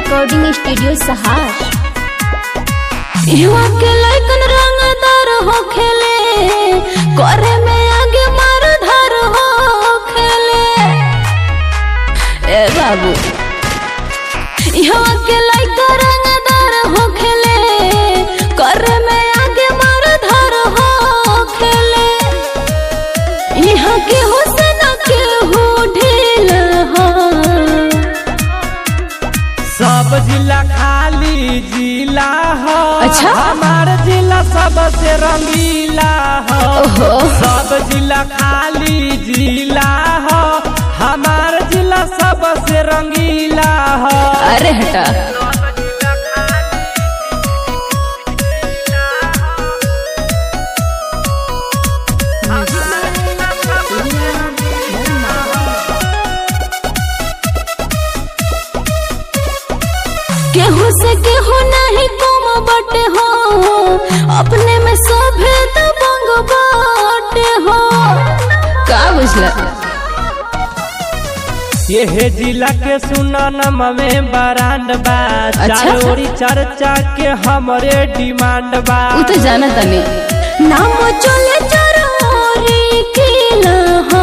Recording studio सहार युवा के लैकन रंगदार हो खेले करे में आगे मार धार हो खेले ए बाबू युवा के लैकन रंगदार हो खेले करे में आगे मार धार हो खेले यहाँ के हुसन के हो ढील हो सब जिला खाली जिला हो अच्छा? हमार जिला सबसे रंगीला हो ओहो सब जिला खाली जिला हो हमार जिला सबसे रंगीला हो अरे हटा केहू से केहू नहीं कम बटे हो अपने में सभे दबंग बाटे हो का बुझला ये जिला के सुनन में बरांड बा अच्छा? चारोरी चर्चा के हमरे डिमांड बा उ तो जाना तनी नाम चले चरोरी किला हो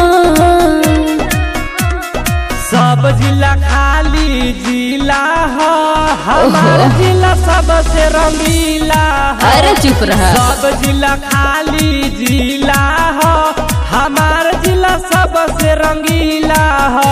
सब जिला खाली जिला हो हमार ओहो। जिला सबसे रंगीला हो अरे चुप रहा सब जिला खाली जिला हो हमार जिला सबसे रंगीला हो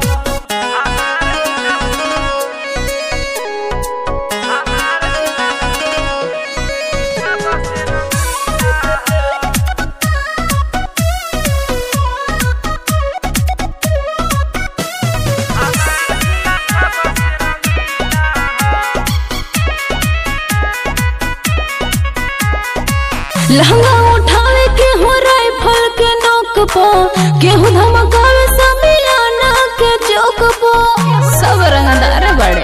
लहंगा उठावे के हो राइफल के नोक पो केहू धमकावे समियाना के चौक पो सब रंगदार बड़े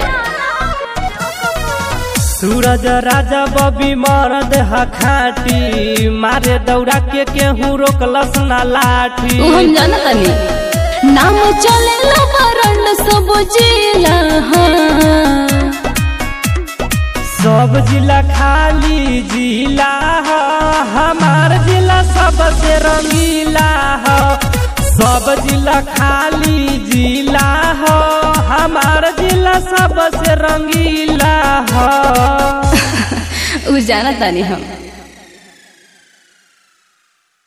सूरज राजा बबी मरद हा खाटी मारे दौड़ा के केहू रोकलस ना लाठी उ हम जानत तनी नाम चले ला बरंड सब जिला हाँ सब जिला खाली जिला हो हमार जिला सबसे रंगीला हो सब जिला खाली जिला हो हमार जिला सबसे रंगीला हो उ जानत तनी हम